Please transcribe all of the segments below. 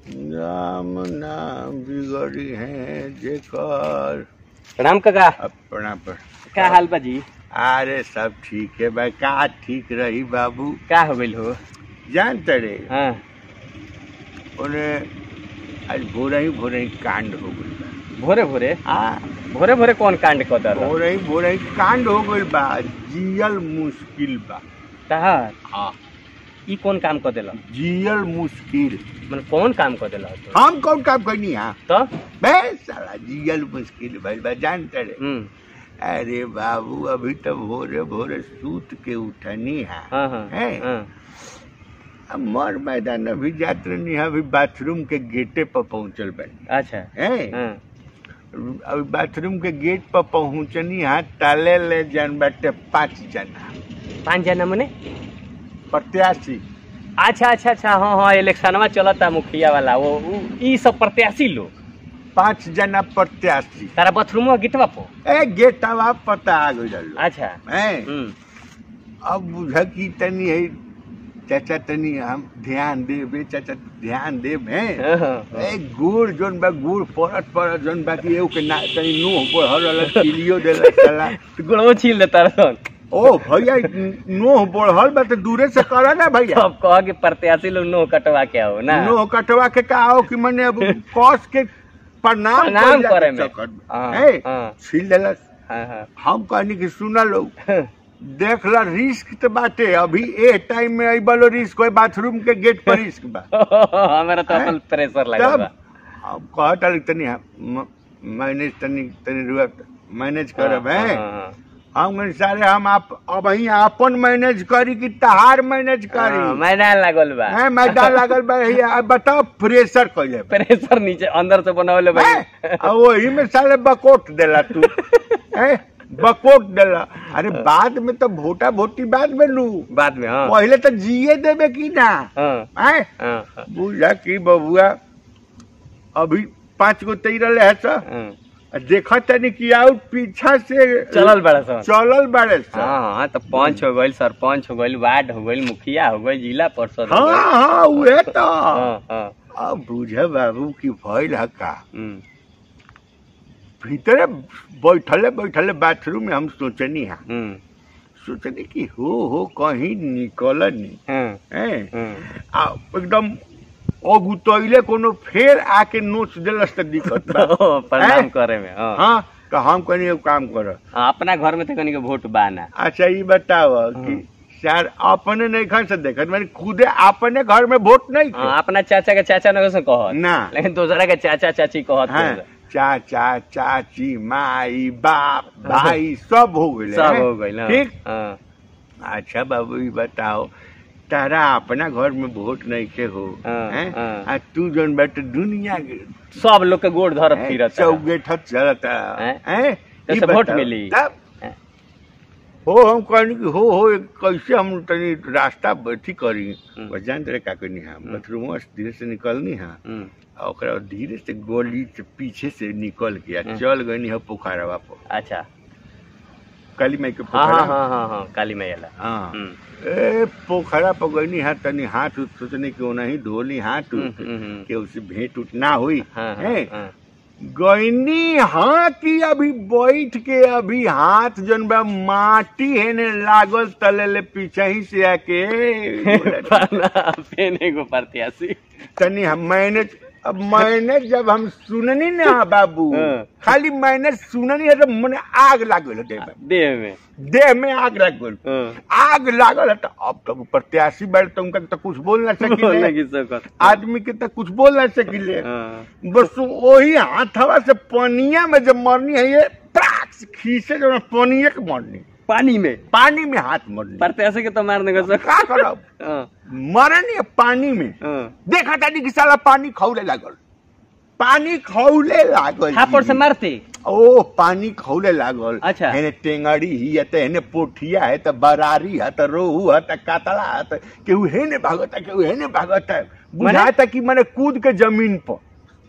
नाम नाम बिगड़ी है जेकर प्रणाम काका अपना पर का हाल बा जी अरे सब ठीक है भाई का ठीक रही बाबू का हो गइल हो जानते रे हाँ उन्हें आज भोरे ही भोरे ही कांड हो गई बा भोरे भोरे हाँ भोरे भोरे कौन कांड कर दर भोरे ही भोरे ही कांड हो गई बा जियल मुश्किल बा कहा हाँ ई कौन काम कर देला जियल मुश्किल मतलब कौन काम कर देला तो हम कौन काम करनी है तो बे साला जियल मुश्किल भाई बा जानते रे हम्म अरे बाबू अभी तो भोरे भोरे सूत के उठनी है हाँ हाँ हैं? हाँ अब मर मैदान अभी जात रहनी है अभी बाथरूम के गेटे पर पहुंचल बनी अच्छा हैं? हाँ अभी बाथरूम के गेट पर पहुंचनी है ताले ले जन बाटे पाँच जना पाँच जना मने प्रत्याशी अच्छा अच्छा अच्छा हाँ हाँ इलेक्शनवा चलता मुखिया वाला वो उ- ई सब प्रत्याशी लोग पाँच जना प्रत्याशी तारा बाथरूम गिटवा पो ए गेटवा पता आ गई अच्छा हैं हम्म अब बुझ की तनी है चाचा तनी हम ध्यान देबे चाचा ध्यान देब हैं हाँ, हाँ, हाँ। ए गुड़ जोन बा गुड़ परत परत जोन बा कि एउ के ना तनी नुह पर हरल चिलियो देला साला तो गुड़वो छील देता रहन ओ भैया नुह बढ़ल बा त दूरे से करा ना भैया अब कह के प्रत्याशी लोग नो कटवा के आओ ना नुह कटवा के का हो कि मने अब कस के प्रणाम प्रणाम कइला करे के में। चक्कर में। हाँ, ए, हाँ। छील देलस हाँ हाँ हम कहनी कि सुना लोग देख ला रिस्क तो बाटे अभी ए टाइम में आई बालो रिस्क कोई बाथरूम के गेट पर रिस्क बा हमारा तो हैं? अपन प्रेशर लगा तब बा अब कहता तनी म- मैनेज तनी तनी रुआ मैनेज करब हाँ, है हाँ, हाँ। हम कहनी, सारे हम आप अब ही अपन मैनेज करी कि तहार मैनेज हाँ, करी मैदान लागल बा हैं मैदान लागल बा भैया अब बताओ प्रेशर कइले बा प्रेशर नीचे अंदर से बनावले भाई हैं? अब वही में साले बकोट देला तू हैं बकोट देला अरे बाद में तो भोटा भोटी बाद में लू बाद में हाँ पहले तो जिए देबे की ना हाँ हैं हाँ हाँ, बुझा की बबुआ अभी पांच गो तैर रहे है सर हाँ। देखा तनी कि आउट पीछा से चलल बड़ा सन चलल बड़े सर हाँ हाँ तो पंच हो गइल सरपंच हो गइल वार्ड हो गइल मुखिया हो गइल जिला परिषद हो गइल। हाँ हाँ उहे तो हाँ हाँ अब बुझे बाबू की भइल है का हम्म, भीतरे बैठले बैठले बाथरूम में हम सोचनी है हम्म, सोचनी कि हो हो कहीं निकल नहीं हाँ, हैं हम्म। आ एकदम अगुतैले कोनो फेर आके नोच देलस त दिक्कत बा ओ, प्रणाम हैं? करे में हाँ हाँ तो हम कहनी एगो काम कर हाँ, अपना घर में तो कनी के वोट बाना अच्छा ये बताओ कि सर अपने नहीं घर से देखत मैंने खुदे अपने घर में वोट नहीं हाँ, थे अपना चाचा के चाचा न से कहत ना लेकिन दूसरा के चाचा चाची कहत हाँ, होगा। चाचा चाची माई बाप भाई सब हो गए सब हो गइल हाँ, ठीक हाँ अच्छा बाबू ये बताओ तारा अपना घर में वोट नहीं के हो हाँ, हैं? हाँ। आ तू जौन बैठे दुनिया के सब लोग के गोड़ धरत फिरत चौगेठ चलता हैं? हैं? तो ई से वोट बताओ, मिली? तब हैं? हो हम कहनी कि हो हो एक कैसे हम तनी रास्ता अथी करी हम्म। बस जान तेरे का करनी है हम्म। बाथरूम से धीरे से निकलनी है हम्म, और ओकरा बाद धीरे से गोली से पीछे से निकल के आ हम्म। चल गई है पोखरवा पर अच्छा काली माई के हाँ हाँ पोखरा हाँ हाँ हाँ काली मैया ला हाँ हम्म, ए पोखरा पर गई है तनी हाथ उठ सोचने की नहीं धोली हाथ हम्म, उठ हम्म, हम्म। के उससे भेंट उठ ना हुई हाँ हाँ हैं? हाँ गईनी हाँ की अभी बैठ के अभी हाथ जन बा माटी है ने लागल तले ले पीछे ही से आके प्रणाम, पेने को प्रत्याशी तनी हम मैंने अब मैंने जब हम सुननी ना बाबू हाँ। खाली मैंने सुननी है तो मने आग लागल देह में देह में देह में आग लागल हाँ। आग लागल है तो अब तो प्रत्याशी बैठ तो उनका तो कुछ बोल ना बोलने सकिले की सकत आदमी के तो कुछ बोल ना सकिले हाँ, बस वही हाथवा से पनिया में जब मरनी है ये प्राक से खींचे जो पनिया के मरनी पानी में पानी में हाथ मरनी प्रत्याशी के तो मारने का सकत का करब हाँ, मरनी है पानी में हाँ। देखा तानी कि साला पानी खौले लागल पानी खौले लागल थापड़ से जी। मारते ओ पानी खौले लागल अच्छा। हेने टेंगड़ी ही है तो हेने पोठिया है तो बरारी है तो रोहू है तो कातला है तो केहू हेने भागता केहू हेने भागता बुझाता कि मैंने कूद के जमीन पर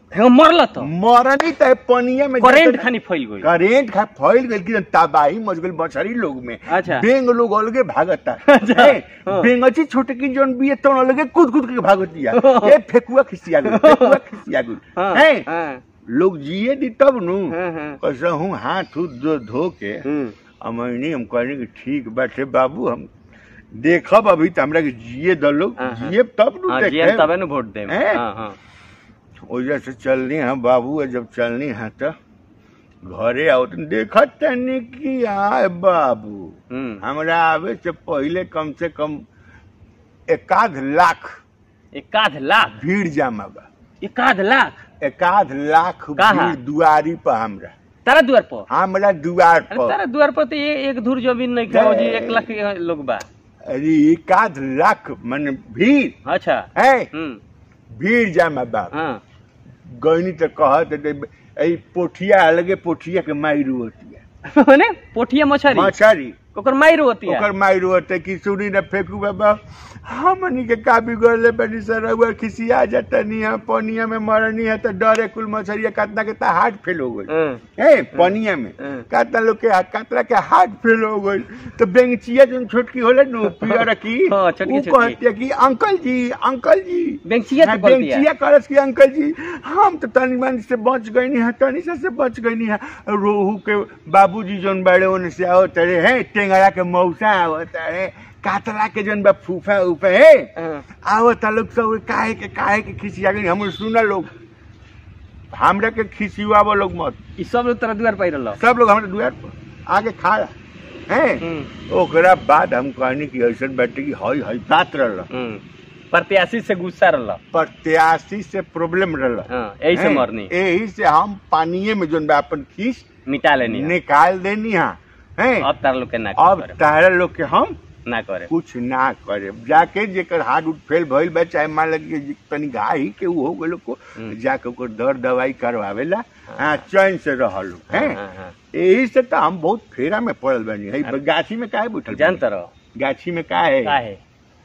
हेंगा मरल तो मरनी त पनिया में करेंट जाके- खानी फैल गई करेंट खा फैल गइल कि तबाही मच गइल बछरी लोग में अच्छा। बेंग लोग अलगे भागता अच्छा। ए, हाँ। बेंगची छोटे की जोन बिये तो अलगे कूद कूद के भागतिया ए फेकुआ खिसिया गइल फेकुआ खिसिया गइल हाँ, हैं हाँ, लोग जिए दी तब नु हाँ, हाँ। कैसा हूँ हाथ उथ धो धो के हम्म, अमैनी हम कहने कि ठीक बाटे बाबू हम देखब अभी तो हमरा के जिए द लोग हाँ, हाँ। जिए तब नु हाँ, देखे जियन तबे न वोट देम हैं? हाँ, हाँ। ओजा से चलनी है बाबू और जब चलनी है तो घरे आओ तो देखत तनी कि आए बाबू हम्म, हमरा आवे से पहले कम से कम एकाध लाख एकाध लाख भीड़ जामा बा एकाध लाख एकाध लाख कहाँ? भीड़ दुआरी पर हमरा तारा द्वार पर हमरा दुआर अरे तारा पर द्वार पर तो ये एक धूर जमीन नहीं खाओ जी एक लाख लोग बा अरे एकाध लाख मन भीड़ अच्छा है हम्म भीड़ जामा बा हाँ गईनी तो कहत ऐ पोठिया अलगे पोठिया के मायरू होती है माने पोठिया मछरी मछरी ओकर माइरो होती है ओकर मायरू होते कि सुनी न फेंकू बाबा हमनी के का बिगड़ले बनी सर रउआ खिसिया जतनी है पनिया में मरनी है तो डरे कुल मछरिया कतना के हार्ट फेल हो गई हाँ, ए पनिया में हम्म। कतना लोग के कतरा के हार्ट फेल हो गई तो बेंगचिया जोन छोटकी होला नु पियर की हाँ, छोटकी, उ छोटकी। कहती है कि अंकल जी अंकल जी बेंगचिया तो हाँ, बोलती है। बेंगचिया करस की अंकल जी हम तो तनी मन से बच गई है तनी से, से बच गई है रोहू के बाबूजी जोन बड़े उन से आओ तरे हैं टेंगरा के मौसा आओ तरे कातला के जोन बा फूफा उफा है हाँ, आओ ता लोग सब काहे के काहे के खिसिया गई हम सुना लोग हमरा के खिसियावो लोग मत ई सब लोग तारा द्वार पर रहल सब लोग हमारे दुआर पर आगे खड़ा हैं हम्म, ओकरा बाद हम कहनी कि ऐसा बैठे कि हई हई बात रहल हम्म। प्रत्याशी से गुस्सा रहल प्रत्याशी से प्रॉब्लम रहल हाँ, यही से हैं? मरनी यही से हम पानिये में जोन बा अपन खींच मिटा लेनी है। निकाल देनी है हैं? अब तारा लोग के ना अब करे तारा लोग के हम ना करे कुछ ना करे जाके जेकर हाथ उठ फेल भइल बा चाहे मान लगे कि तनी घाई के उ हो गलो को हम्म। जाके ओकर दर दवाई करवावेला हाँ चैन से रहल हाँ, हैं हाँ, हाँ। यही से तो हम बहुत फेरा में पड़ल बनी है गाछी में काहे बैठल जान बानी? तरह गाछी में काहे का है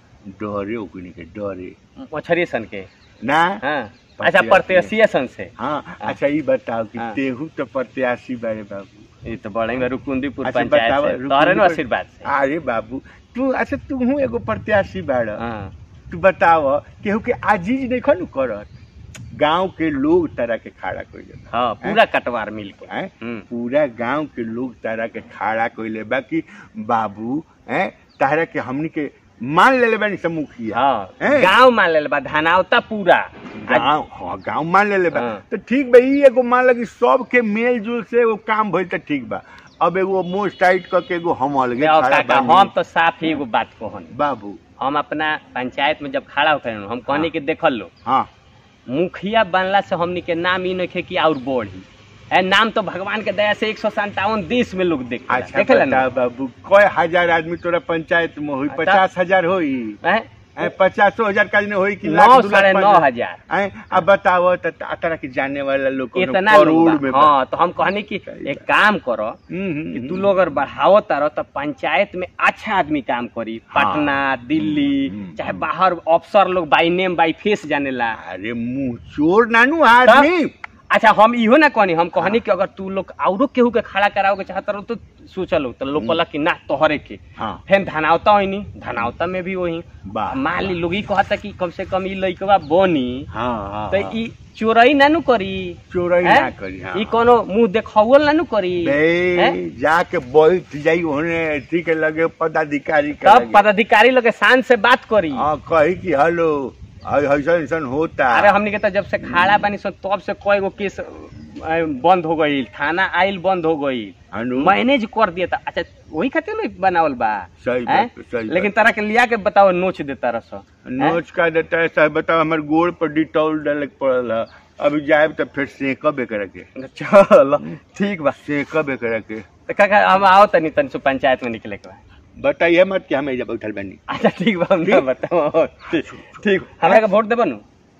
डरे ओकनी के डरे मछरी सन के ना हाँ अच्छा प्रत्याशी सन से हाँ अच्छा ये बताओ कि हाँ। तेहू तो प्रत्याशी बारे बाबू ये तो बड़े में रुकुंदीपुर अच्छा, पंचायत बताओ, से रुकुंदीपुर- तोहरे न आशीर्वाद से अरे बाबू तू अच्छा तू हूँ एगो प्रत्याशी बाड़ हाँ तू बताव केहू के आजीज नहीं खनु करत गांव के लोग तारा के खड़ा कइले बा हाँ पूरा कटवार मिल के हैं? हम्म, पूरा गांव के लोग तारा के खड़ा कइले बा कि बाबू हैं तारा के हमनी के मान लेले बानी सब मुखिया हाँ हैं? गाँव मान लेल बा धनावता पूरा गांव हाँ गांव मान लेले बा हाँ। तो ठीक बा ई एगो मान लगी सब के मेल जुल से वो काम भइल तो ठीक बा अब एगो मोस्ट टाइट करके एगो हम अलगे और खड़ा काका बानी। हम तो साफ ही एगो बात कहन बाबू हम अपना पंचायत में जब खड़ा होकर हम कहनी हाँ। कि देखल लो हाँ मुखिया बनला से हमनी के नाम ई नखे कि और बढ़ी ए नाम तो भगवान के दया से एक सौ संतावन देश में लोग देख अच्छा देखे बता ना बाबू कय हजार आदमी तोरा पंचायत में होई अच्छा। पचास हजार होई हैं? ऐं पचासो हजार का नहीं होई कि नौ लाख दू लाख साढ़े पाँच नौ लाख? हजार ऐं अब बताओ त तरह के जाने वाला लोग कोनो इतना लोग करोड़ बा। में बा। हाँ तो हम कहनी कि सही एक काम करो हम्म, हम्म, कि तू हम्म। लोग अगर बढ़ावो तारो तो पंचायत में अच्छा आदमी काम करी हाँ। पटना दिल्ली हम्म, चाहे हम्म। बाहर अफसर लोग बाई नेम बाई फेस जानेला अरे मुंह चोर नानू आदमी अच्छा हम इहो ना कहनी हम कहनी कि अगर तू लोग औरो केहू के खड़ा कराओ के चाहत रहो तो सोचल तो लोग कहलक कि ना तोहरे के हाँ फिर धनावता होनी धनावता में भी वही वाह मान ली लोग ई कहता कि कम से कम ई लइकवा बनी हाँ हाँ तो हाँ। ई चोरई ना नु करी चोरई हैं? ना करी हाँ ई कोनो मुंह देखावल ना नु करी बे, हैं? जाके बैठ जाई होने ठीक लगे पदाधिकारी के तब लगे। पदाधिकारी लोग के शान से बात करी हाँ कही कि हेलो ऐसा ऐसा होता अरे हमने के तो जब से खाड़ा बानी सो तब से कई गो केस अ, बंद हो गई थाना आइल बंद हो गई हनु मैनेज कर दिया था अच्छा वही खातिर ना बनावल बा सही हैं? बात सही लेकिन तरह के लिया के बताओ नोच देता रस नोच का देता है साहब बताओ हमारे गोड़ पर डिटॉल डाले के पड़ल है अभी जाए तो फिर सेकबे करे के चलो ठीक बा सेकबे करे के तो काका हम आओ तनी तनी सु पंचायत में निकले के बा बताइए मत कि हम एजा बैठल बनी अच्छा ठीक बा हम ना ठीक? बताओ ठीक ठीक हमरा के वोट देबनु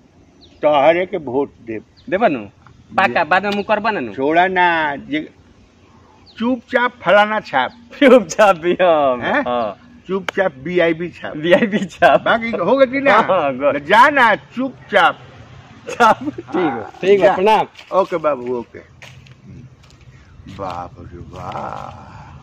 तोहरे के वोट दे देबनु पाका बाद में मुँह करबा ना नु छोड़ा ना जे चुपचाप फलाना छाप चुपचाप भी हम हैं? हाँ चुपचाप वीआईपी छाप वीआईपी छाप बाकी होगा कि ना हाँ, good. जाना चुपचाप चाप ठीक है ठीक है जा। प्रणाम ओके बाबू ओके बाप रे वाह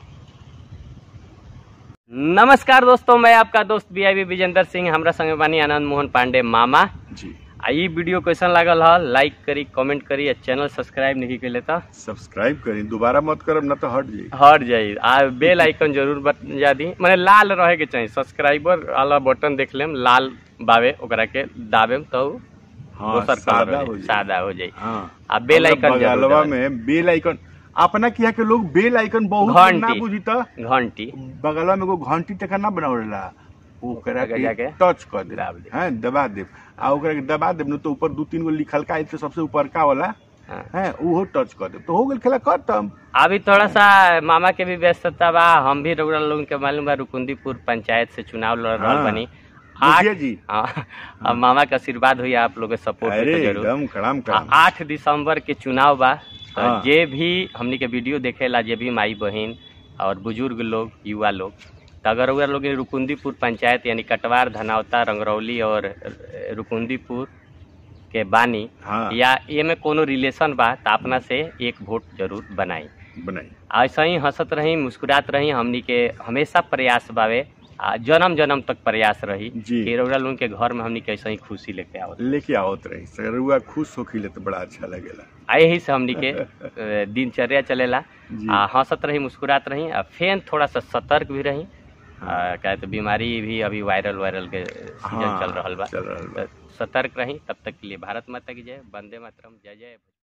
नमस्कार दोस्तों मैं आपका दोस्त बी आई विजेंद्र सिंह हमरा संगे बानी आनंद मोहन पांडे मामा जी आ ई वीडियो कैसन लागल ह लाइक करी कमेंट करी आ चैनल सब्सक्राइब नहीं कैले तो सब्सक्राइब करी दोबारा मत करब ना तो हट जाई हट जाई आ बेल आइकन जरूर बजा दी माने लाल रहे के चाहिए सब्सक्राइबर वाला बटन देख लेम लाल बावे ओकरा के दाबेम तो उ हाँ दोसर सादा कलर हो हो जाई सादा हो जाई हाँ आ बेल हमरा आइकन जरूर बगलवा दबाई। में बेल आइकन अपना किया के लोग बेल आइकन बहुत घंटी। ना बुझी त घंटी बगलवा में एगो घंटी तक ना बनावला ओकरा ओकरा के जाके टच कर दे दाब दे। हैं दबा दे आ ओकरा के दबा देब न तो ऊपर दू तीन गो लिखल का तो सबसे ऊपर का वाला हाँ। हैं उहो टच कर दे तो हो गेल खेला खत्म अभी थोड़ा सा मामा के भी व्यस्तता बा हम भी रउरा लोगन के मालूम बा रुकुंदीपुर पंचायत से चुनाव लड़ रहल हाँ। बनी आठ मुखिया जी हाँ, अब मामा के आशीर्वाद हुई आप लोग के सपोर्ट अरे तो जरूर एकदम खड़ाम आ- खड़ाम आठ दिसंबर के चुनाव बा तो हाँ। जे भी हमनी के वीडियो देखेला जे भी माई बहन और बुजुर्ग लोग युवा लोग तो अगर उगर लोग रुकुंदीपुर पंचायत यानी कटवार धनावता रंगरौली और अ, रुकुंदीपुर के बानी हाँ या ये में कोनो रिलेशन बा तो अपना से एक वोट जरूर बनाई बनाई ऐसा ही हंसत रही मुस्कुरात रही हमनी के हमेशा प्रयास बावे आ जन्म जन्म तक प्रयास रही जी। कि रउरा लोगन के घर में हमनी के ऐसा ही खुशी लेके आवत लेके आवत रही सरुआ खुश होखिले तो बड़ा अच्छा लगेला आ यही से हमनी के अ, दिनचर्या चलेला जी आ हंसत रही मुस्कुरात रही आ फेन थोड़ा सा सतर्क भी रही आ, क्या तो बीमारी भी अभी वायरल वायरल के सीजन हाँ, चल रहल बा चल रहल बा तो सतर्क रही तब तक के लिए भारत माता की जय वंदे मातरम जय जय